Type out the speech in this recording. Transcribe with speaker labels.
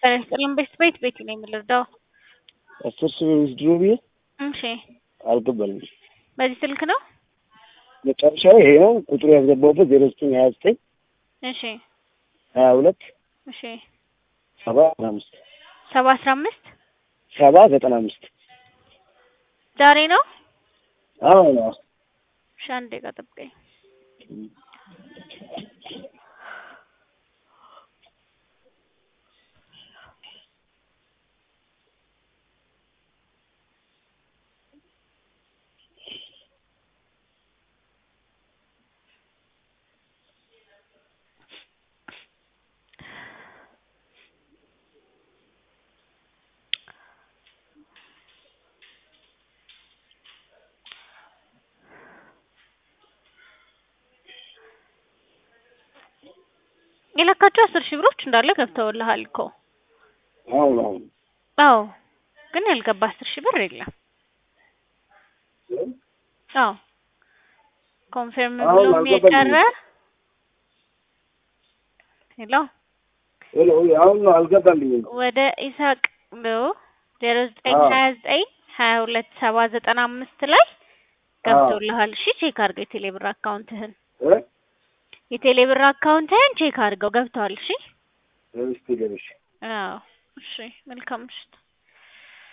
Speaker 1: ጤና ይስጥልን ቤት ቤት ቤት ነው የምንረዳው።
Speaker 2: አስር ሺህ ብር ውስድሮ ብዬ
Speaker 1: እሺ
Speaker 2: አልገባልኝ።
Speaker 1: በዚህ ስልክ ነው?
Speaker 2: መጨረሻው ይሄ ነው። ቁጥሩ ያስገባሁበት ዜሮ ዘጠኝ ሀያ ዘጠኝ
Speaker 1: እሺ
Speaker 2: ሀያ ሁለት
Speaker 1: እሺ
Speaker 2: ሰባ ዘጠና አምስት
Speaker 1: ሰባ አስራ አምስት
Speaker 2: ሰባ ዘጠና አምስት
Speaker 1: ዛሬ ነው?
Speaker 2: አዎ
Speaker 1: እሺ አንዴ ጋ ጠብቀኝ። የለካቸው አስር ሺህ ብሮች እንዳለ ገብተውልሃል እኮ።
Speaker 2: አሁን አሁን
Speaker 1: አዎ ግን ያልገባ አስር ሺህ ብር የለም። አዎ ኮንፊርም
Speaker 2: አሁን
Speaker 1: ብሎም የቀረ
Speaker 2: አልገባልኝም።
Speaker 1: ሄሎ
Speaker 2: ሄሎ አሁን ነው አልገባልኝም።
Speaker 1: ወደ ኢሳቅ ብሎ ዜሮ ዘጠኝ
Speaker 2: አዎ።
Speaker 1: ሀያ ዘጠኝ ሀያ ሁለት ሰባ ዘጠና አምስት ላይ ገብተውልሃል። እሺ ቼክ አድርገው የቴሌብር አካውንትህን
Speaker 2: እ
Speaker 1: የቴሌብር አካውንትህን ቼክ አድርገው ገብተዋል። እሺ
Speaker 2: እስቲ ገበሽ
Speaker 1: አዎ እሺ መልካም ምሽት።